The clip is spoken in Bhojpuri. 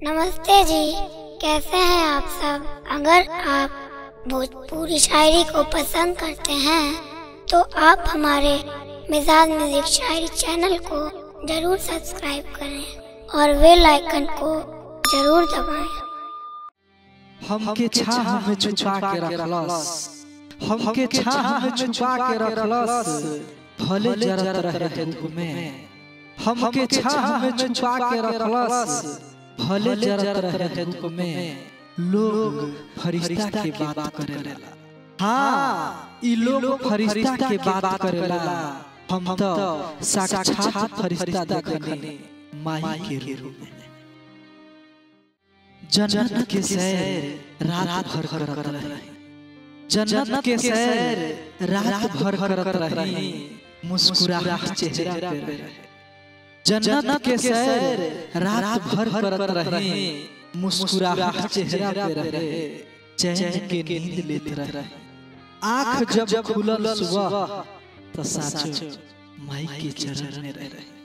नमस्ते जी कैसे हैं आप सब अगर आप भोजपुरी शायरी को पसंद करते हैं तो आप हमारे मिजाज म्यूजिक शायरी चैनल को जरूर सब्सक्राइब करें और बेल आइकन को जरूर दबाएं हमके छाह में छुपा के रखलस हमके छाह में छुपा के रखलस भले जरत रहे धूप में हमके छाह में छुपा के रखलस भले जरत रहे धूप में लोग फरिश्ता के बात करेला हाँ ई लोग फरिश्ता के बात करेला हम तो साक्षात फरिश्ता देखने माई के रूप में जन्नत के सैर रात भर करत रही जन्नत के सैर रात भर करत रही मुस्कुराहट चेहरा पे रहे जन्नत के सैर रात भर करत रही मुस्कुराहट चेहरा पे रहे चैन के नींद लेते रहे आंख जब खुलल सुबह तो साचो माई के चरण में रहे